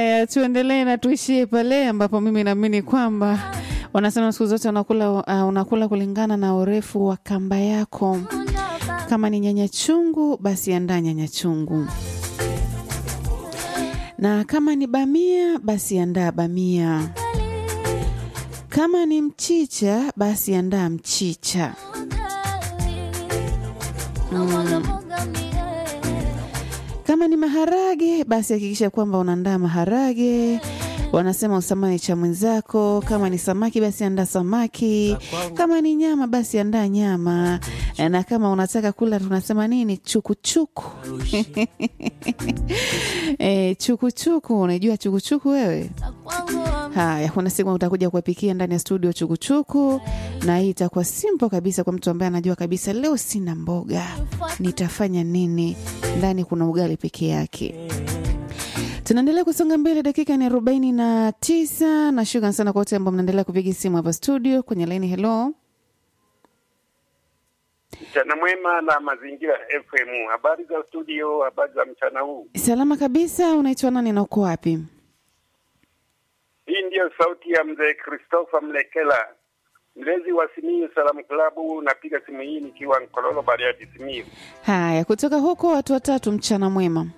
Haya, tuendelee na tuishie pale ambapo mimi naamini kwamba wanasema siku zote unakula, uh, unakula kulingana na urefu wa kamba yako. Kama ni nyanya chungu, basi andaa nyanya chungu, na kama ni bamia, basi andaa bamia. Kama ni mchicha, basi andaa mchicha. Mm. Kama ni maharage, basi hakikisha kwamba unaandaa maharage. Wanasema usamani cha mwenzako. Kama ni samaki, basi andaa samaki. Kama ni nyama, basi andaa nyama. Na kama unataka kula, tunasema nini? Chukuchuku. E, chukuchuku. Unajua chukuchuku wewe? Haya, kuna siku utakuja kuwapikia ndani ya studio chukuchuku, na hii itakuwa simple kabisa kwa mtu ambaye anajua kabisa leo sina mboga, nitafanya nini? Ndani kuna ugali peke yake. Tunaendelea kusonga mbele, dakika ni arobaini na tisa na shukran sana kwa wote ambao mnaendelea kupiga simu hapa studio kwenye laini. Hello, Mchana mwema na Mazingira FM. Habari za studio, habari za mchana huu. salama kabisa. Unaitwa nani na uko wapi? Hii ndiyo sauti ya mzee Christopher Mlekela, mlezi wa Simiyu Salamu Klabu. Napiga simu hii nikiwa Nkololo, Bariadi, Simiyu. Haya, kutoka huko watu watatu, mchana mwema.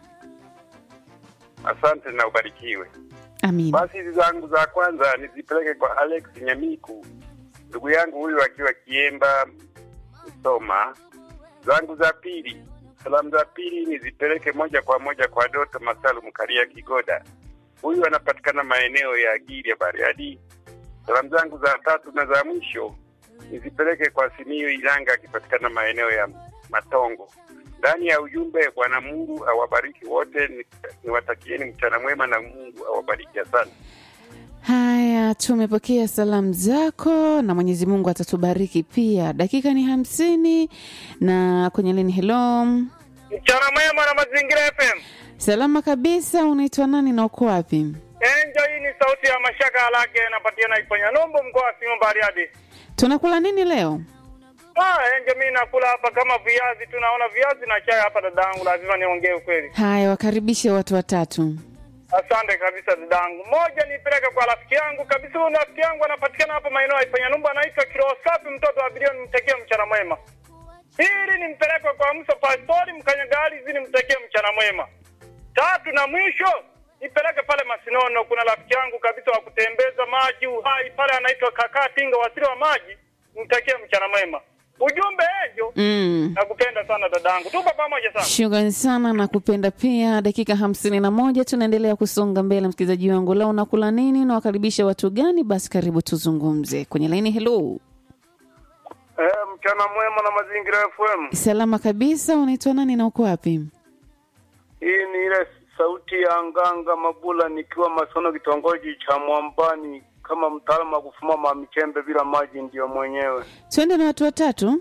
Asante na ubarikiwe. Amin. Basi hizi zangu za kwanza nizipeleke kwa Alex Nyamiku, ndugu yangu huyu akiwa Kiemba Msoma. Zangu za pili, salamu za pili nizipeleke moja kwa moja kwa Doto Masalu Mkaria Kigoda, huyu anapatikana maeneo ya Giri ya Bariadi. Salamu zangu za tatu na za mwisho nizipeleke kwa Simiyu Ilanga akipatikana maeneo ya Matongo. Ndani ya ujumbe, Bwana Mungu awabariki wote, ni- niwatakieni mchana mwema na Mungu awabariki. Asante. Haya, tumepokea salamu zako na Mwenyezi Mungu atatubariki pia. Dakika ni hamsini na kwenye lini. Hello, Mchana mwema na Mazingira FM. salama kabisa. Unaitwa nani na uko wapi? Enjo, hii ni sauti ya Mashaka Alage, napatikana Iponya Numbu, mkoa wa Simiyu Bariadi. Tunakula nini leo? Ah, Enjo, mimi nakula hapa kama viazi, tunaona viazi na chai hapa dadangu, lazima niongee ukweli. Haya, wakaribishe watu watatu. Asante kabisa dadangu. Moja nipeleke kwa rafiki yangu kabisa, huyu rafiki yangu anapatikana hapa maeneo ya Iponya Numbu, anaitwa Kiroho Safi, mtoto wa bilioni, nimtakie mchana mwema. Pili nimpeleke kwa Musa Pastori Mkanyagalizi, nimtakie mchana mwema. Tatu na mwisho nipeleke pale Masinono, kuna rafiki yangu kabisa wa kutembeza maji uhai pale, anaitwa Kakaa Tinga, wasiri wa maji, nimtakie mchana mwema. Ujumbe ejo, Mm. nakupenda sana dadangu, tupo pamoja sana. Shukrani sana na kupenda pia. Dakika hamsini na moja tunaendelea kusonga mbele. Msikilizaji wangu, leo unakula nini na wakaribisha watu gani? Basi karibu tuzungumze kwenye laini. Hello, Eh, mchana mwema na Mazingira FM. salama kabisa. Unaitwa nani na uko wapi? Hii ni ile sauti ya Nganga Mabula nikiwa Masono, kitongoji cha Mwambani, kama mtaalamu wa kufuma mamichembe bila maji, ndiyo mwenyewe. Twende na watu watatu.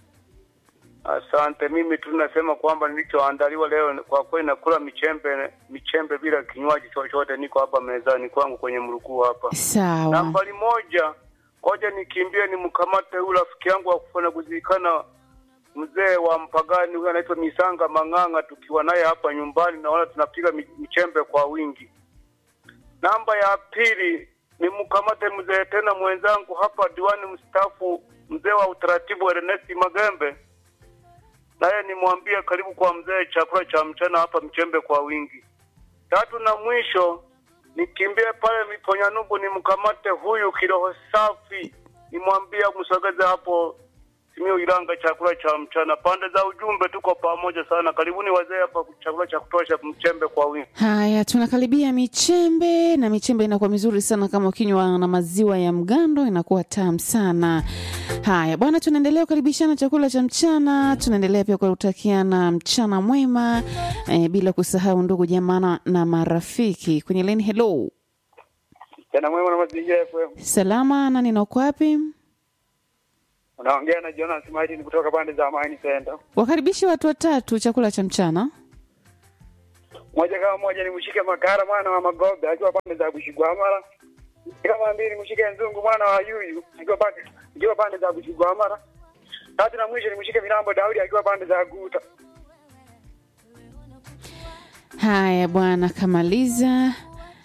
Asante. Mimi tu nasema kwamba nilichoandaliwa leo kwa kweli, nakula michembe michembe bila kinywaji chochote. Niko hapa mezani kwangu kwenye mrukuu hapa. Sawa. Nambari moja, ngoja nikimbie nimkamate huyu rafiki yangu wa kufanya kuzikana mzee wa mpagani huyu anaitwa Misanga Mang'ang'a, tukiwa naye hapa nyumbani, naona tunapiga mi- michembe kwa wingi. Namba ya pili nimkamate mzee tena mwenzangu hapa, diwani mstaafu, mzee wa utaratibu Ernest Magembe, naye nimwambie karibu kwa mzee, chakula cha mchana hapa, mchembe kwa wingi. Tatu na mwisho nikimbie pale Miponyanubu nimkamate huyu kiroho safi, nimwambie msogeze hapo Simiyu Ilanga chakula cha mchana. Pande za ujumbe tuko pamoja sana, karibuni wazee hapa, chakula cha kutosha, mchembe kwa wingi. Haya, tunakaribia michembe na michembe inakuwa mizuri sana kama ukinywa na maziwa ya mgando, inakuwa tamu sana. Haya bwana, tunaendelea kukaribishana chakula cha mchana, tunaendelea pia kutakiana mchana mwema eh, bila kusahau ndugu jamaa na marafiki kwenye leni. Hello, Tena mwema na mazingira FM. salama, nani na uko wapi? Unaongea na Jonas Martin kutoka pande za Amani Center. Wakaribishe watu watatu chakula cha mchana. Moja kama moja nimshike Makara mwana wa Magobe akiwa pande za Bushigwamara. Kama mbili nimshike Nzungu mwana wa Yuyu akiwa pande akiwa pande za Bushigwamara. Tatu na mwisho nimshike Milambo Daudi akiwa pande za Guta. Haya bwana, kamaliza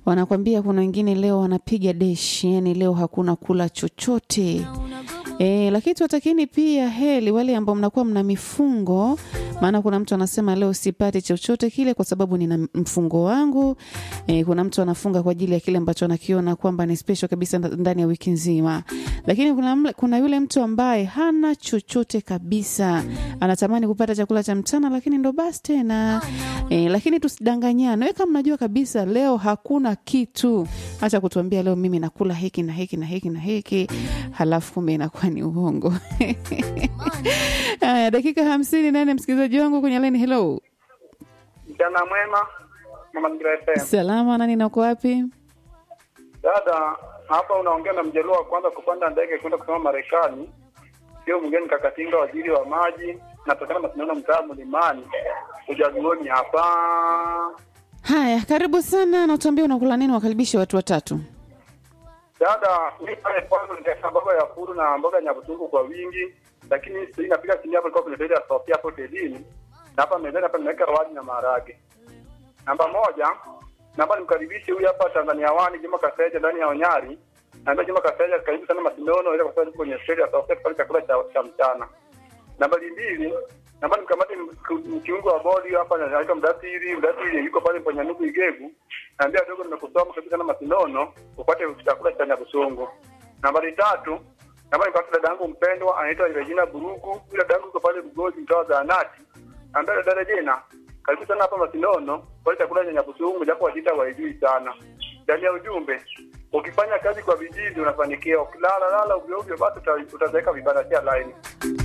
wanakwambia kuna wengine leo wanapiga deshi, yani leo hakuna kula chochote. E, lakini tuwatakini pia heli wale ambao mnakuwa mna mifungo, maana kuna mtu anasema leo sipati chochote kile kwa sababu nina mfungo wangu. E, kuna mtu anafunga kwa ajili ya kile ambacho anakiona kwamba ni special kabisa nda- ndani ya wiki nzima, lakini kuna, mle- kuna yule mtu ambaye hana chochote kabisa, anatamani kupata chakula cha mchana, lakini ndo basi tena e, lakini tusidanganyane. Wewe kama mnajua kabisa leo hakuna kitu, acha kutuambia leo mimi nakula hiki na hiki na hiki na hiki, halafu kumbe inakuwa ni uongo. Haya, dakika hamsini nane, msikilizaji wangu kwenye line. Hello, Mchana mwema, Mama Ngira FM. salama, nani na uko wapi? Dada, hapa unaongea na mjaluo wa kwanza kupanda ndege kwenda kusoma Marekani, sio mgeni Kakatinga, waziri wa maji, natokana mashindano mtaa Mlimani, ujazuoni hapa. Haya, karibu sana, na utuambie unakula nini, wakaribishe watu watatu. Dada, mi pale kwanza nitaweka mboga ya furu na mboga ya nyabutungu kwa wingi, lakini sasa inapiga chini hapo, ilikuwa kwenye hoteli ya Sofia hapo hotelini, na hapa mezani hapa nimeweka wali na maharage. Namba moja, naomba nimkaribishe huyu hapa Tanzania wani Juma Kaseja ndani ya Onyari. Naambia Juma Kaseja, karibu sana Masindano, ile kwa sababu kwenye hoteli ya Sofia pale chakula cha, cha mchana. Nambari mbili, naomba nimkamate mk- mkiungo wa bodi hapa anaitwa Mdasiri, Mdasiri yuko pale kwenye Nugu Igegu. Naambia dogo, nimekusoma kabisa na Masindano upate chakula cha Nyabusungu. Nambari tatu, naomba nimkamate dada yangu mpendwa anaitwa Regina Burugu. Yule dada yangu yuko pale Bugozi mtaa wa Zahanati. Naambia dada Regina, karibu sana hapa Masindano pale chakula cha Nyabusungu japo wajita waijui sana. Ndani ya ujumbe ukifanya kazi kwa bidii ndio unafanikiwa. Ukilala lala ovyo ovyo, basi uta- utazeeka vibanda cha line.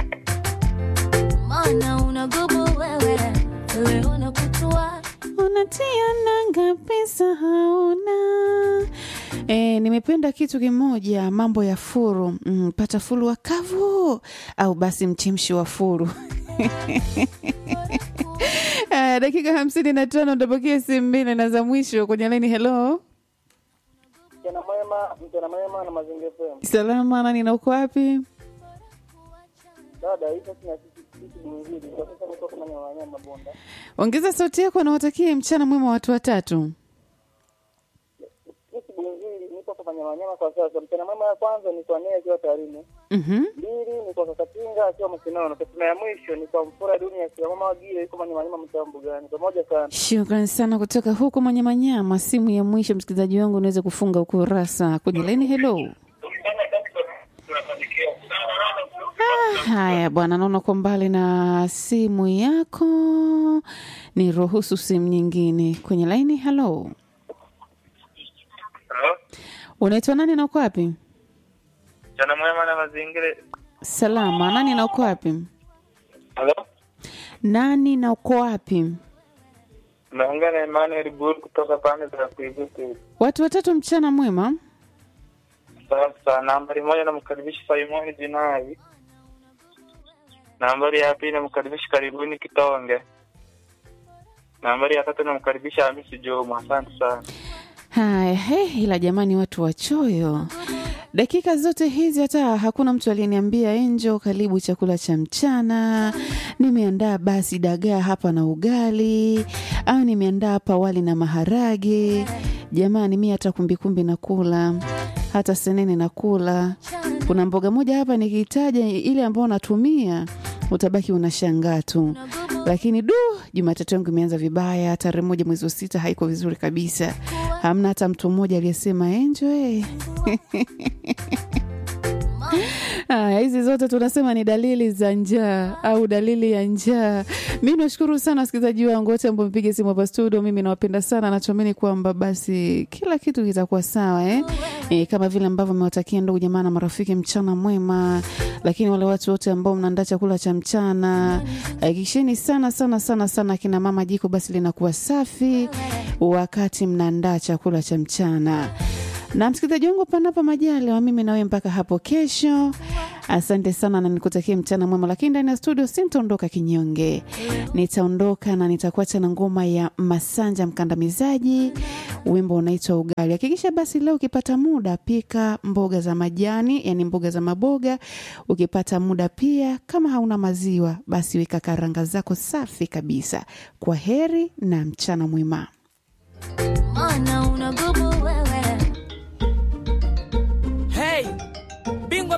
Mana unagubu wewe, wewe unakutua unatia nanga pesa hauna. E, nimependa kitu kimoja, mambo ya furu mm, pata furu wa kavu au basi mchemshi wa furu. Aya, dakika hamsini na tano ndabakia simu mbili na za mwisho kwenye laini. Hello, Mchana mwema, mchana mwema na mazingira FM. salama, nani na uko wapi? Dada, hii sasa na sisi sisi mwingine. Kwa sasa niko kama ni wanyama bonda. Ongeza sauti yako na watakie mchana mwema watu watatu. Sisi mwingine niko kufanya wanyama kwa sasa. Mchana mwema ya kwanza ni kwa Nea akiwa Tarime. Mhm. Mbili ni kwa Kakatinga akiwa Masinono. Kasema ya mwisho ni kwa Mfura Dunia akiwa mama Wagile yuko kama ni wanyama mtambo gani. Pamoja sana. Shukrani sana kutoka huko Manyamanyama. Simu ya mwisho, msikilizaji wangu, unaweza kufunga ukurasa kwenye laini. Hello. Ah, haya bwana, naona kwa mbali na simu yako, ni ruhusu simu nyingine kwenye laini. Hello, unaitwa nani na uko wapi? Mchana mwema na mazingira. Salama, nani na uko wapi? Halo? Nani na uko wapi? Naongea na Emmanuel Bur kutoka pande za Kuigutu. Watu watatu, mchana mwema. Sasa nambari moja namkaribisha Simoni Jinai. Nambari ya pili namkaribisha Karibuni Kitonge. Nambari ya tatu namkaribisha Hamisi Juma. Asante sana. Haya, he, ila jamani, watu wachoyo. Dakika zote hizi hata hakuna mtu aliyeniambia Enjo, karibu chakula cha mchana. Nimeandaa basi dagaa hapa na ugali, au nimeandaa hapa wali na maharage. Jamani, mi hata kumbikumbi nakula, hata senene nakula. Kuna mboga moja hapa nikitaja ile ambayo natumia utabaki unashangaa tu lakini du jumatatu yangu imeanza vibaya tarehe moja mwezi wa sita haiko vizuri kabisa hamna hata mtu mmoja aliyesema enjoy Haya, hizi zote tunasema ni dalili za njaa au dalili ya njaa. Mi nashukuru sana wasikilizaji wangu wote ambao mpiga simu hapa studio. Mimi nawapenda sana, natumaini kwamba basi kila kitu kitakuwa sawa eh? E, kama vile ambavyo mmewatakia ndugu jamaa na marafiki mchana mwema. Lakini wale watu wote ambao mnaandaa chakula cha mchana, hakikisheni sana sana sana sana kina mama, jiko basi linakuwa safi wakati mnaandaa chakula cha mchana na msikilizaji wangu panapo majaliwa mimi nawe mpaka hapo kesho asante sana na nikutakia mchana mwema lakini ndani ya studio sintaondoka kinyonge nitaondoka na nitakuacha na ngoma ya masanja mkandamizaji wimbo unaitwa ugali hakikisha basi leo ukipata muda pika mboga za majani yani mboga za maboga ukipata muda pia kama hauna maziwa basi weka karanga zako safi kabisa kwa heri na mchana mwema Mana unagubu